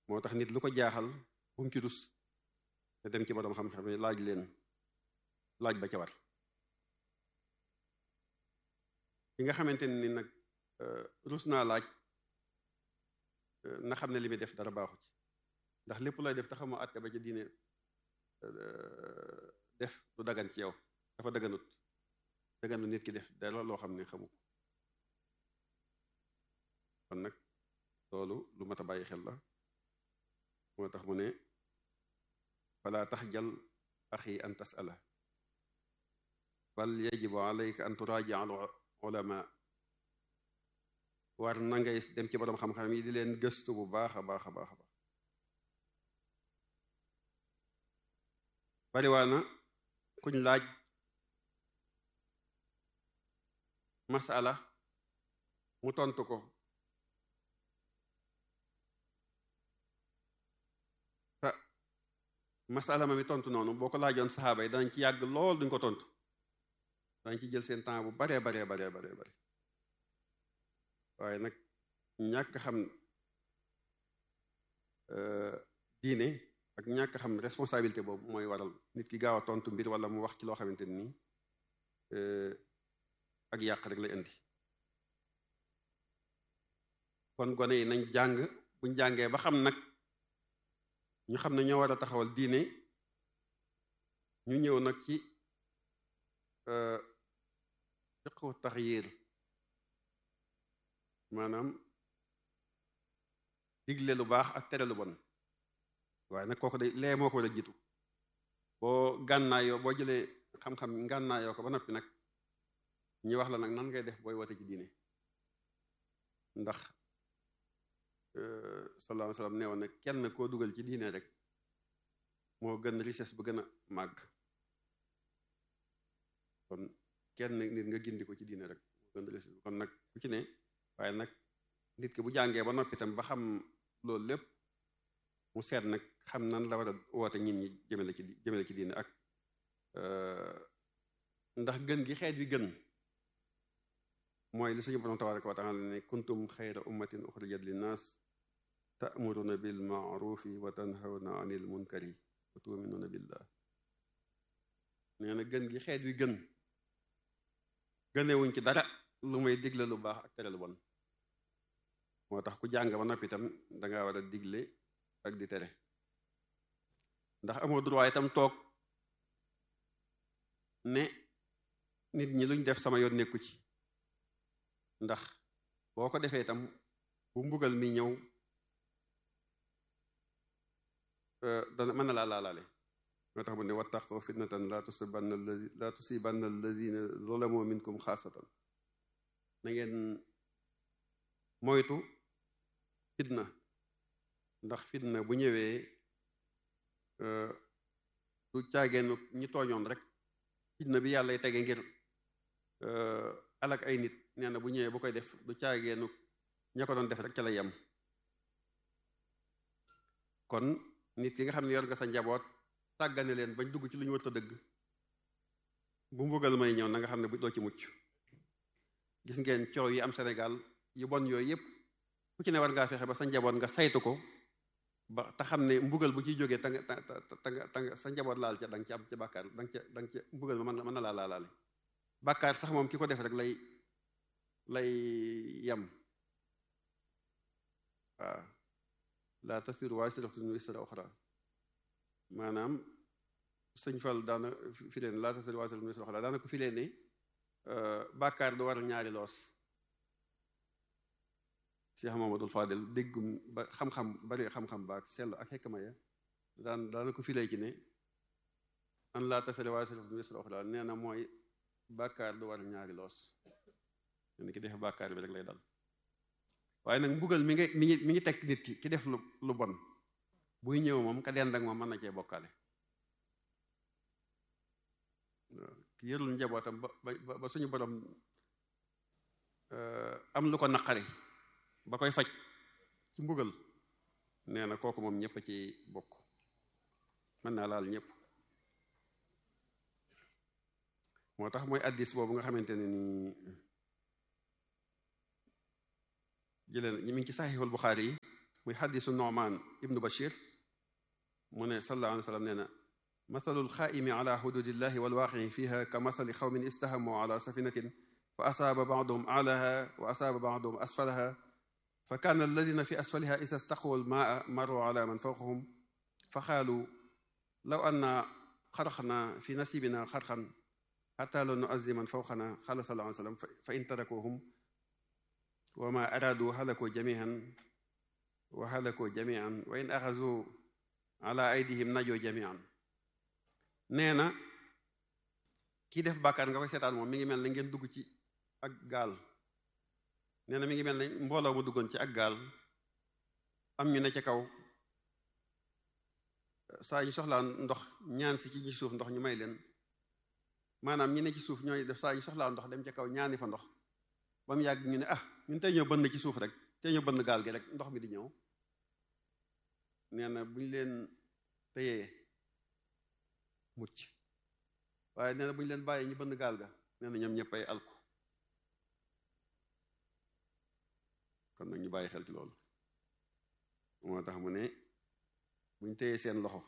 moo tax nit lu ko jaaxal bu mu ci rus te dem ci borom xam-xam yi laaj leen laaj ba ca war ki nga xamante ni nag rus naa laaj na xam ne li muy def dara baaxu ci ndax lépp looy def te xamoo àtte ba ca diine def du dagan ci yow dafa daganut daganu nit ki def dara loo xam ne xamu ko kon nag loolu lu mat a bàyyi xel la moo tax mu ne fala taxjal axi an tasala bal yajibu alayka an turaaji al ulama war na ngay dem ci borom xam-xam yi di leen gëstu bu baax a baax a baax a baax bariwaana kuñ laaj masala mu tontu ko ta masala ma mi tontu noonu boo ko laajoon saxaaba yi danañ ci yàgg lool duñ ko tontu danañ ci jël seen temps bu baree baree baree baree bare waaye nag ñàkk xam diine ak ñàkk xam responsabilité boobu mooy waral nit ki gaaw a tontu mbir wala mu wax ci loo xamante ni ak yàq rek lay indi kon gone yi nañ jàng buñ jàngee ba xam nag ñu xam ne ñoo war a taxawal diine ñu ñëw nag ci fiqhu taxyir maanaam digle lu baax ak tere lu bon waaye nag kooku day lee moo ko war a jiitu boo gànnaayoo boo jëlee xam-xam gànnaayoo ko ba noppi nag ñi wax la nag nan ngay def booy wote ci diine ndax sallallahu alayhi wasallam nee woon ne kenn koo dugal ci diine rek moo gën richesse bu gën a màgg kon kenn nit nga gindi ko ci diine rek moo gën richesse kon nag ku ci ne waaye nag nit ki bu jàngee ba noppi tam ba xam loolu lépp mu seet nag xam nan la war a woote nit ñi jëmale ci jëmale ci diine ak ndax gën gi xeet wi gën mooy li suñu borom tabaraka wa taala ne kuntum xayra ummatin uxrijat linnaas ta'muruna bil ma'rufi wa tanhawna anil munkari wa tu'minuna billah nee na gën gi xeet wi gën gënewuñ ci dara lu may digle lu baax ak tere lu bon moo tax ku jàng ba noppi itam danga war a digle ak di tere ndax amoo droit itam toog ne nit ñi luñ def sama yoon nekku ci ndax boo ko defee itam bu mbugal mi ñëw dana mën na laa laalaale moo tax mu ne wattaqu fitnatan laa tusibanna laa tusibanna alladina zalamu minkum xaasatan na ngeen moytu fitna ndax fitna bu ñëwee du caageenu ñi tooñoon rek fitna bi yàlla tege ngir alak ay nit nee na bu ñëwee bu koy def du caageenu ña ko doon def rek ca la yem kon nit ki nga xam ne yor nga sa njaboot tàggane leen bañ dugg ci lu ñu war a dëgg bu mbugal may ñëw na nga xam ne bu doo ci mucc gis ngeen coow yi am Sénégal yu bon yooyu yépp ku ci ne war ngaa fexe ba sa njaboot nga saytu ko ba te xam ne mbugal bu ciy jógee ta nga ta nga ta nga sa njaboot laal ca da nga ci am ca bàkkaar da nga ca da nga ca mbugal ma mën na laa laalaale bàkkaar sax moom ki ko def rek lay lay yem waaw laa tasiru waasiratun wisra uxra maanaam sëñ Fall daana fi leen laa tasiru waasiratun wisra uxra daana ko fi leen ne bàkkaar du waral ñaari loos Cheikh Mamadou Fadel déggum ba xam-xam bari xam-xam baak sell ak xekk maya daan daana ko filee ci ne an laa tasiru waasiratun wisra uxra nee na mooy bàkkaar du waral ñaari loos ne ki def bàkkaar bi rek lay dal waaye nag mbugal mi ngi mi ngi mi ngi teg nit ki ki def lu lu bon buy ñëw moom ka dend ak moom mën na cee bokkaale ki yërul njabootam ba ba ba suñu borom am lu ko naqari ba koy faj ci mbugal nee na kooku moom ñëpp a ci bokk mën naa laal ñëpp moo tax mooy addis boobu nga xamante ne nii jëleen ñi mi ngi ci saxiixul Buxaari yi muy xadisu Nu'man ibnu Bashir mu ne sallallahu alayhi wa sallam nee na mathalu lxaaimi ala xududillahi walwaaqici fiha ka mathali xawmin istahamu ala safinatin fa asaaba baaduhum aalaha wa asaaba baaduhum asfalaha fa kaana alladina fi asfaliha isa staqu almaa maru ala man fawqahum fa qaalu law anna xaraqna fi nasibina xarqan xata la nuazzi man fawqana qala sallallahu alayhi wa sallam fa in tarakuhum wa ma araadu halaku jamian wa halaku jamian wa in axazu ala aydihim najoo jamian nee na kii def bàkkaar nga koy seetaan moom mi ngi mel ne ngeen dugg ci ak gaal nee na mi ngi mel ne mbooloo mu duggoon ci ak gaal am ñu ne ca kaw saa ñu soxlaa ndox ñaan si ci suuf ndox ñu may leen maanaam ñi ne ci suuf ñooy def saa ñu soxlaa ndox dem ca kaw ñaani fa ndox ba mu yàgg ñu ne ah ñun tey ñoo bënn ci suuf rek tey ñoo bënn gaal gi rek ndox mi di ñëw nee na bu ñu leen téyee mucc waaye nee na bu ñu leen bàyyee ñu bënn gaal ga nee na ñoom ñëpp ay alku kon nag ñu bàyyi xel ci loolu moo tax mu ne bu ñu téyee seen loxo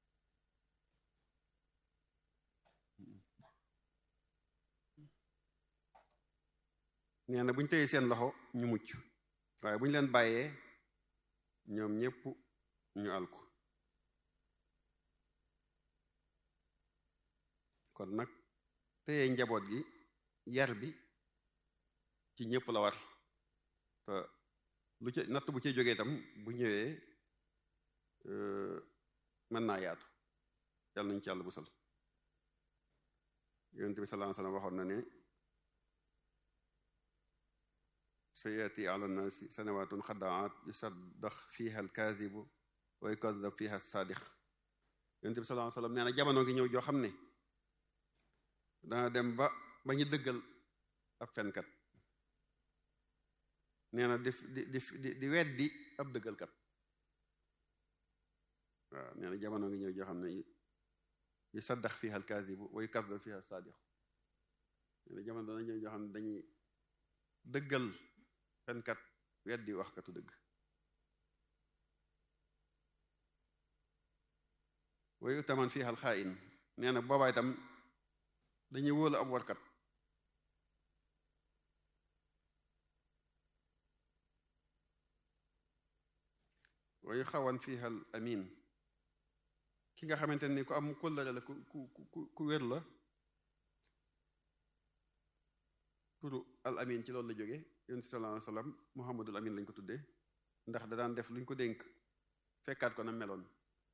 nee na bu ñu téyee seen loxo ñu mucc waaye bu ñu leen bàyyee ñoom ñëpp ñu alku kon nag téye njaboot gi yar bi ci ñëpp la war te lu ca natt bu ca jógee itam bu ñëwee mën naa yaatu yàlla nañu ci yàlla musal yonent bi sallallahu alayhi wasallam waxoon na ne sayati ala nnaasi sanawatun xadaat yusaddax fiha alkaadibu wa yukadab fiha saadiq yonent bi sallallahu alayhi wasallam nee na jamono ngi ñëw joo xam ne dana dem ba ba ñu dëggal ab fenkat nee na di di di di weddi ab dëggalkat waaw nee na jamono ngi ñëw joo xam ne yu saddax fiha alkaadibu wa yukadab fiha saadiq nee na jamono dana ñëw joo xam ne dañuy dëggal fenkat weddi waxkatu dëgg wa yutaman fiha alxaain nee na boobaa itam dañuy wóolu ab warkat wa yuxawan fiha al amin ki nga xamante ni ku am kóllëre la ku ku ku ku wér la turu al amin ci loolu la jóge yonent sallallahu alayhi wasallam muhammadul amin lañ ko tuddee ndax da daan def luñ ko dénk fekkaat ko na meloon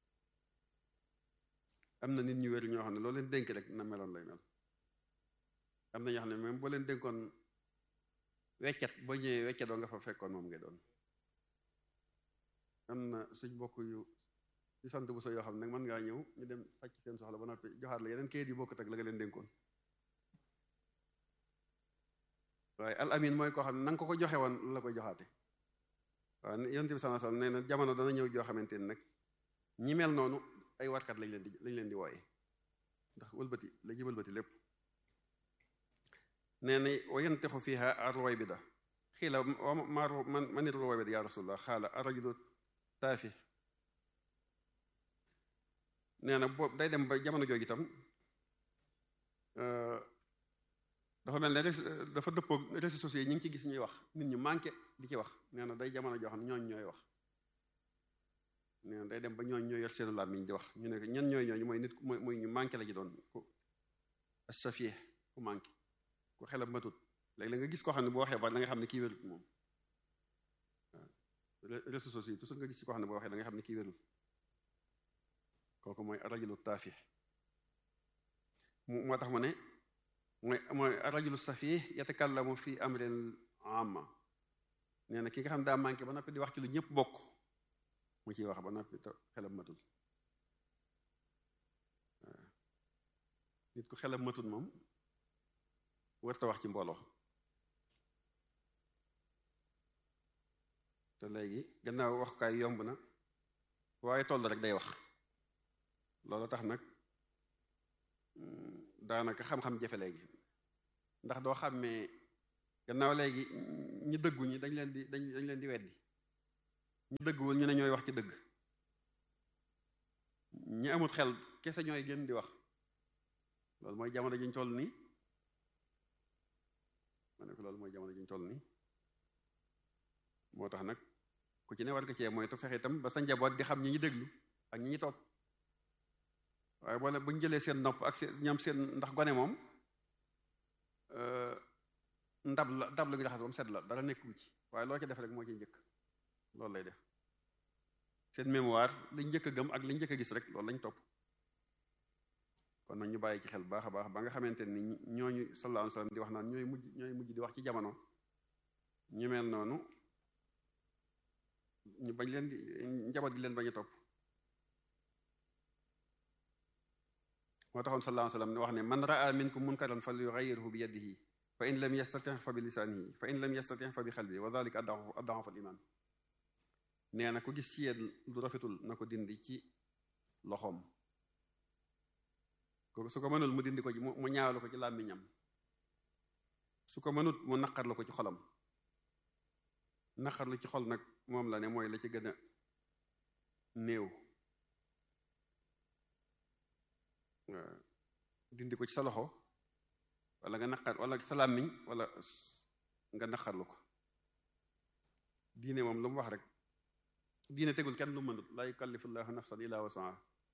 am na nit ñu wér ñoo xam ne loolu leen dénk rek na meloon lay mel am na ñoo xam ne même boo leen dénkoon weccat boo ñëwee weccatoo nga fa fekkoon moom ngay doon am na suñ bokk yu yu sant bu so yoo xam ne nag mën ngaa ñëw ñu dem faj seen soxla ba noppi joxaat la yeneen kayit yu bokkut ak la nga leen dénkoon waaye al amin mooy koo xam ne na nga ko ko joxe woon la koy joxaate waaw yonent bi sallallahu alayhi wasallam nee na jamono dana ñëw joo xamante ni nag ñi mel noonu ay warkat lañ leen di lañ leen di wooye ndax wëlbati la ji wëlbati lépp nee na wa yantixu fiha arruwaybida xiila ma man manit ruwaybida ya rasulullah xaala arrajulu taafi nee na boobu day dem ba jamono jooju itam dafa mel ne dafa dëppoog réseaux sociaux yi ñu ngi ci gis ñuy wax nit ñu manqué di ci wax nee na day jamono joo xam ne ñooñ ñooy wax nee na day dem ba ñooñ ñooy yor seenu làmmiñ di wax ñu ne ñan ñooy ñooñu mooy nit mooy mooy ñu manqué la ci doon ku asafie ku manqué ku xelam matut léegi la nga gis koo xam ne boo waxee ba da nga xam ne kii wérut moom waaw réseaux sociaux yi toujours nga gis ci koo xam ne boo waxee da nga xam ne kii wérut kooku mooy rajulu taafi mu moo tax mu ne mooy mooy rajulu safih yatakallamu fi amrin amma nee na ki nga xam daa manqué ba noppi di wax ci lu ñëpp bokk mu ciy wax ba noppi te xelam matul waaw nit ku xelam matul moom warta wax ci mbooloo te léegi gannaaw waxukaay yomb na waaye toll rek day wax loolu tax nag daanaka xam-xam jafe léegi ndax doo xàmmee gannaaw léegi ñu dëggu ñi dañ leen di dañ dañ leen di weddi ñu dëggwul ñu ne ñooy wax ci dëgg ñi amul xel kese ñooy gën di wax loolu mooy jamono jiñ toll nii ma ne ko loolu mooy jamono jiñ toll nii moo tax nag ku ci ne war nga cee mooy te fexe itam ba sa njaboot di xam ñi ñi déglu ak ñi ñi topp waaye boole bu ñu jëlee seen nopp ak seen ñoom seen ndax gone moom ndab la ndab la ñu raxas ba mu set la dara nekku ci waaye loo ci def rek moo ci njëkk loolu lay def seen mémoire liñ njëkk a gëm ak liñ njëkk a gis rek loolu lañ topp kon nag ñu bàyyi ci xel baax a baax ba nga xamante ni ñooñu sallallahu alayhi wasallam di wax naan ñooy mujj ñooy mujj di wax ci jamono ñu mel noonu ñu bañ leen di njaboot gi leen bañ a topp moo taxoon sallallahu alayhi wasallam ne wax ne man raa minkum munkaran falyughayyirhu bi yadihi fa in lam yastati fa bi lisaanihi fa in lam yastati fa bi xalbi wa dalika ad'afu al-iman nee na ku gis ci yéen lu rafetul na ko dindi ci loxoom su ko mënul mu dindi ko ci mu ñaawlu ko ci làmmiñam su ko mënut mu naqarlu ko ci xolam naqarlu ci xol nag moom la ne mooy la ci gën a néew dindi ko ci sa loxo wala nga naqar wala sa làmmiñ wala nga naqarlu ko diine moom lu mu wax rek diine tegul kenn lu mënut la yukallifullahu nafsan illa wasaha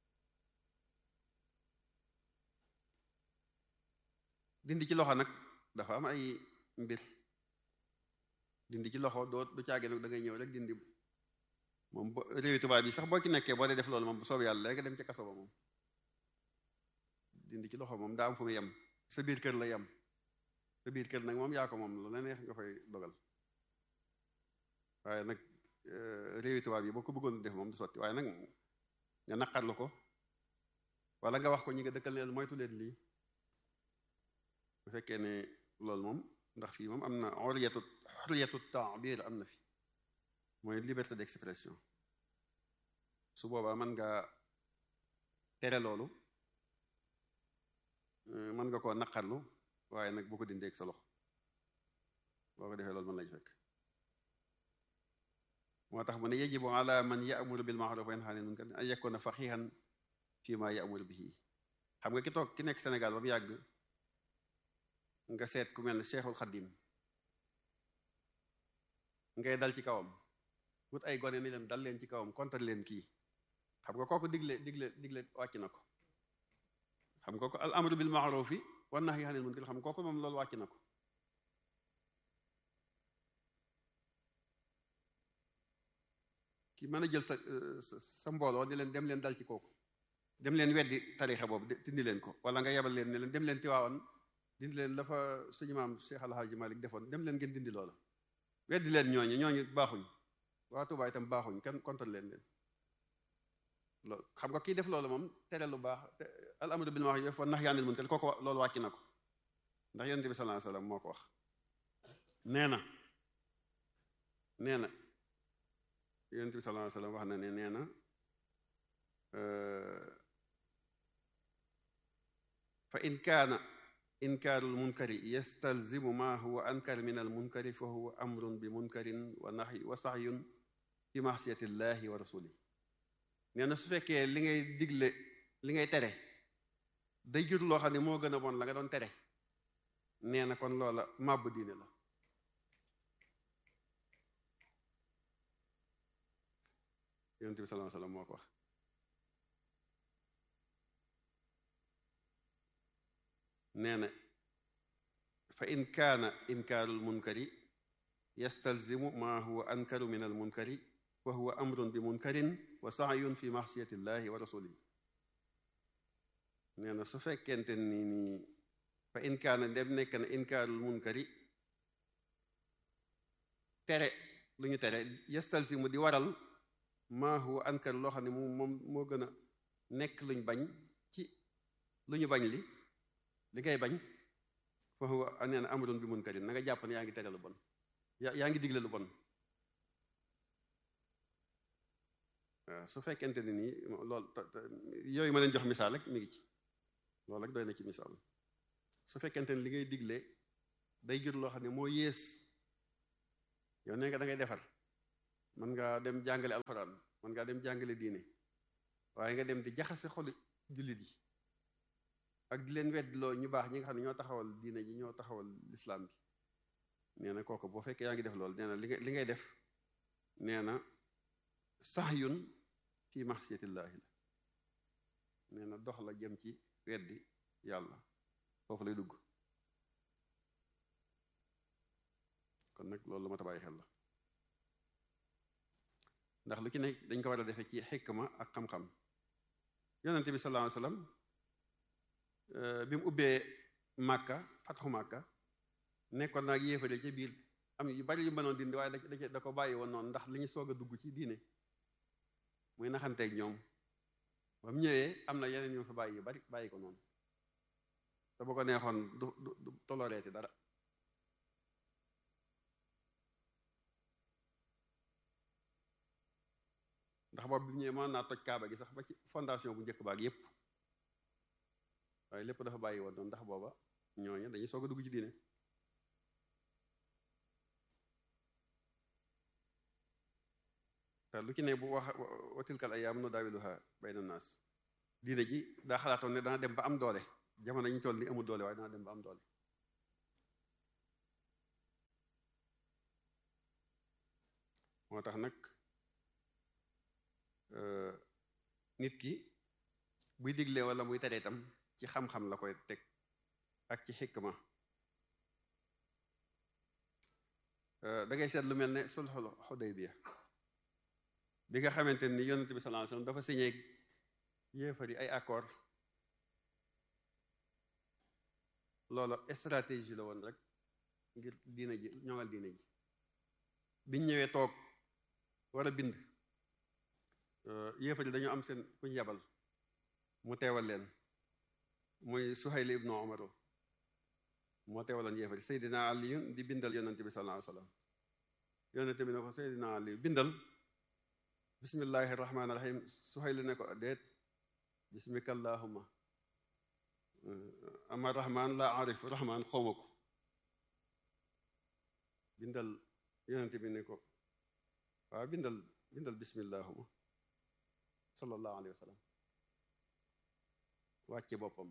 dindi ci loxo nag dafa am ay mbir dindi ci loxo doo du caage nag da ngay ñëw rek dindi moom bo réewi tubaab yi sax boo ci nekkee boo dee def loolu moom bu soobee yàlla léegi dem ci kaso ba moom dindi ci loxo moom daa am fu mu yem sa biir kër la yem sa biir kër nag moom yaa ko moom lu la neex nga fay dogal waaye nag réewi tubaab yi boo ko bëggoon def moom du sotti waaye nag nga naqarlu ko wala nga wax ko ñi nga dëkkal ne moytu leen lii bu fekkee ne loolu moom ndax fii moom am na xoriyatu xoriyatu taabir am na fi mooy liberté d'expression su boobaa mën nga tere loolu mën nga koo naqarlu waaye nag bu ko dindee ak sa loxo boo ko defee loolu mën lay fekk moo tax mu ne yajibu ala man ya'muru bil ma'ruf wa yanha 'anil munkar an yakuna faqihan fi ma ya'muru bihi xam nga ki toog ki nekk Sénégal ba mu yàgg nga seet ku mel ne Cheikhul Khadim ngay dal ci kawam wut ay gone ni leen dal leen ci kawam kontar leen kii xam nga kooku digle digle digle wàcc na ko xam nga ko al amru bil ma'rufi wan nahyi 'anil munkar xam nga kooku moom loolu wàcc na ko ki mën a jël sa sa mbooloo ni leen dem leen dal ci kooku dem leen weddi tarixa boobu dindi leen ko wala nga yebal leen ne leen dem leen tiwaawan dindi leen la fa suñu maam Cheikh Al Hadji Malick defoon dem leen ngeen dindi loola weddi leen ñooñu ñooñu baaxuñ waa Tuubaa itam baaxuñ kenn kontal leen leen loolu xam nga kii def loolu moom tere lu baax al amru bil ma'ruf wa nahyi anil munkar kooku loolu wàcc na ko ndax yonent bi sallallahu alayhi wasallam moo ko wax nee na nee na yonent bi sallallahu alayhi wasallam wax na ne nee na fa in kaana inkaaru lmunkari yastalzimu ma huwa ankar min almunkari fa huwa amrun bi munkarin wa nahy wa sahyun fi maxsiyati llahi wa rasuli nee na su fekkee li ngay digle li ngay tere day jur loo xam ne moo gën a bon la nga doon tere nee na kon loola màbb diine la yonent bi sallallahu alayhi wasallam moo ko wax nee na fa in kaana inkaaru lmunkari yastalzimu ma huwa ankaru min almunkari wa huwa amrun bi munkarin wa sahyun fi maxsiyati llahi wa rasulihi nee na su fekkente ni nii fa in kaana dem nekk na inkaarul munkari tere lu ñu tere yastalzimu di waral ma huwa ankar loo xam ne moom moom moo gën a nekk luñ bañ ci lu ñu bañ li li ngay bañ fa huwa nee na amrun bi munkarin na nga jàpp ne yaa ngi tere lu bon yaa ngi digle lu bon waaw su fekkente ne nii loolu yooyu ma leen jox misaal rek mi ngi ci loolu rek doy na ci misaal su fekkente ne li ngay digle day jur loo xam ne moo yées yow nee nga da ngay defar mën ngaa dem jàngale alxuraan mën ngaa dem jàngale diine waaye nga dem di jaxase xolu jullit yi ak di leen weddloo ñu baax ñi nga xam ne ñoo taxawal diine ji ñoo taxawal lislaam bi nee na kooku boo fekkee yaa ngi def loolu nee na li nga li ngay def nee na sahyun fi maxsiyatillaahi la nee na dox la jëm ci weddi yàlla foofu lay dugg kon nag loolu la ma ta bàyyi xel la ndax lu ci nekk dañ ko war a defee ci xikma ak xam-xam yonente bi sallallahu alayhi wasallam bi mu ubbee màkka fatxu màkka nekkoon naag yéefare ci biir am yu bari yu mënoon dindi waaye da da ko bàyyi woon noonu ndax li ñu soog a dugg ci diine muy naxanteeg ñoom ba mu ñëwee am na yeneen ñu fa bàyyi yu bari bàyyi ko noonu te bu ko neexoon du du toloreeti dara ndax boobu bi mu ñëwee mën naa toj kaaba gi sax ba ci fondation bu njëkk baag yépp waaye lépp dafa bàyyi woon noonu ndax booba ñooñu dañuy soog a dugg ci diine te lu ci ne bu wax wa tilkal ayyaam nudaawiluha bayna naas diine ji daa xalaatoon ne dana dem ba am doole jamono ñu toll ni amul doole waaye dana dem ba am doole moo tax nag nit ki buy digle wala muy tere itam ci xam-xam la koy teg ak ci xikma da ngay seet lu mel ne sulhul Hudaybiya bi nga xamante ni yonent bi sallallahu alayhi wasallam dafa signé yéefar yi ay accord loolu stratégie la woon rek ngir diina ji ñoŋal diina ji biñ ñëwee toog war a bind yéefar yi dañu am seen kuñ yabal mu teewal leen muy Suhayl ibnu Umar moo teewaloon yéefar yi Seydina Ali di bindal yonent bi sallallahu alayhi wasallam yonent bi ne ko Seydina Ali bindal bismillahi rahmaani rahim Suhayl ne ko déet bismika allahumma ama rahman la arif rahman xawma ko bindal yonent bi ne ko waaw bindal bindal bismillahuma sallallahu alayhi wa sallam wàcce boppam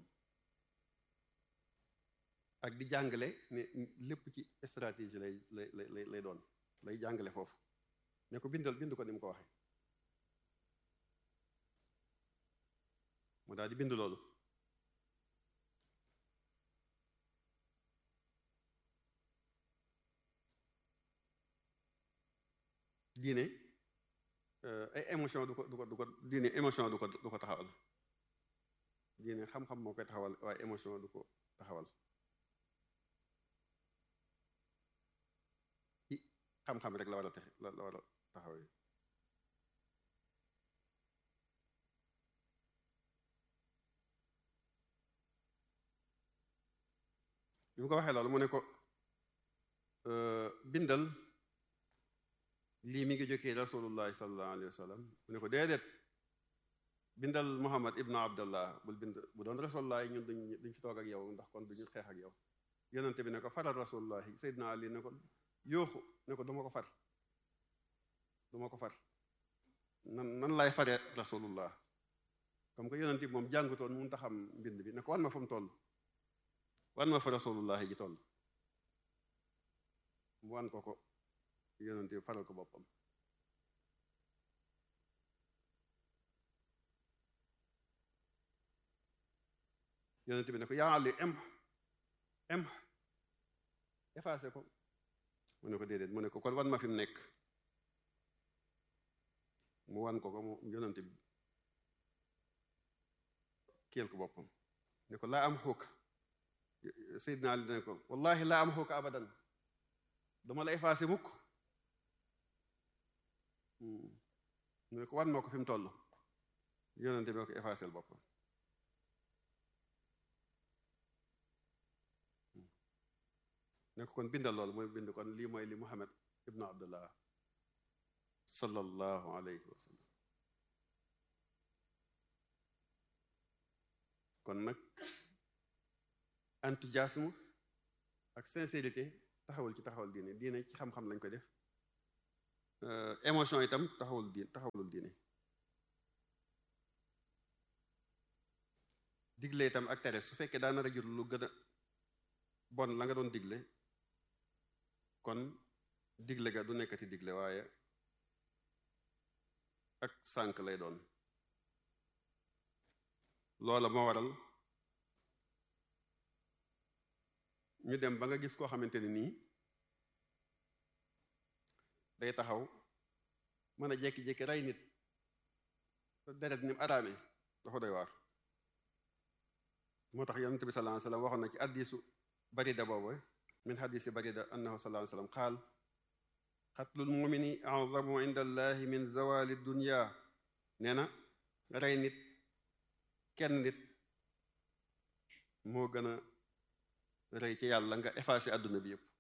ak di jàngale ne lépp ci stratégie lay lay lay lay doon lay jàngale foofu ne ko bindal bind ko ni mu ko waxe mu daal di bind loolu diine ay émotion du ko du ko du ko diine émotion du ko du ko taxawal diine xam-xam moo koy taxawal waaye émotion du ko taxawal ci xam-xam rek la war a tax la war a taxawee bi mu ko waxee loolu mu ne ko bindal lii mi ngi jógee rasulullahi sallallahu alayhi wa sallam mu ne ko déedéet bindal muhammad ibnu abdallah bul bind bu doon rasulullahi ñun duñ duñ fi toog ak yow ndax kon duñu xeex ak yow yonente bi ne ko faral rasulullahi sayyidina ali ne ko yooxu ne ko duma ko far duma ko far nan nan lay fare rasulullah comme que yonente bi moom jàngutoon mun taxam mbind bi ne ko wan ma fu mu toll wan ma fa rasulullahi ji toll mu wan ko ko yonente bi faral ko boppam yonente bi ne ko yaa Ali em em effacé ko mu ne ko déedéet mu ne ko kon wan ma fi mu nekk mu wan ko ko mu yonente bi kiyal ko boppam ne ko laa am xuuka Seydina Ali ne ko wallahi laa am xuuka abadan duma la effacé mukk mu ne ko wan moo ko fi mu toll yonente bi ko effacé boppam ne ko kon bindal loolu mooy bind kon lii mooy li Muhammad ibnu Abdullah sallallahu alayhi wa sallam kon nag enthousiasme ak sincérité taxawal ci taxawal diine diine ci xam-xam lañ koy def émotion itam taxawul diin taxawulul diine digle itam ak tere su fekkee daa nar a jur lu gën a bon la nga doon digle kon digle ga du nekkati digle waaye ak sànk lay doon loola moo waral ñu dem ba nga gis koo xamante ni nii day taxaw mën a jékki-jékki rey nit deret ni mu araame dafa doy waar moo tax yonent bi sallallahu alayhi wasallam waxoon na ci addisu barida boobu min hadisi barida annahu sallallahu alayhi wasallam qaal xatlul mumini a'zamu inda allahi min zawali dunya nee na rey nit kenn nit moo gën a rey ci yàlla nga effacé àdduna bi yépp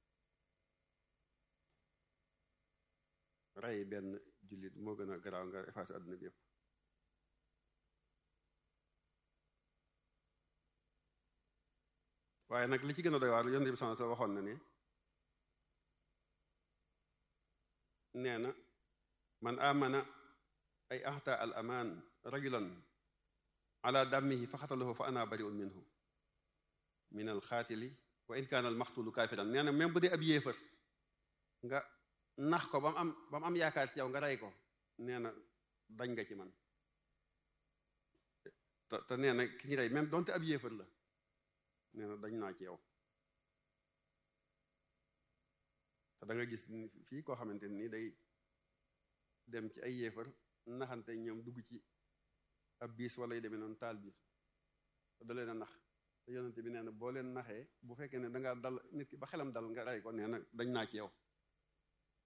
rey benn jullit moo gën a garaaw nga effacé àdduna bi yépp waaye nag li ci gën a doy waar yonent bi sallallahu alayhi wasallam waxoon na ne nee na man amana ay ahta al aman rajulan ala dammihi fa xatalahu fa ana bari'un minhu min al xaatili wa in kaana al maxtulu kaafiran nee na même bu dee ab yéefar nga nax ko ba mu am ba mu am yaakaar ci yow nga rey ko nee na dañ nga ci man te te nee na ki ñu rey même donte ab yéefar la nee na dañ naa ci yow te da nga gis fii koo xamante nii day dem ci ay yéefar naxante ñoom dugg ci ab biis wala yu demee noonu taal biis te da leen a nax te yonente bi nee na boo leen naxee bu fekkee ne dangaa dal nit ki ba xelam dal nga rey ko nee na dañ naa ci yow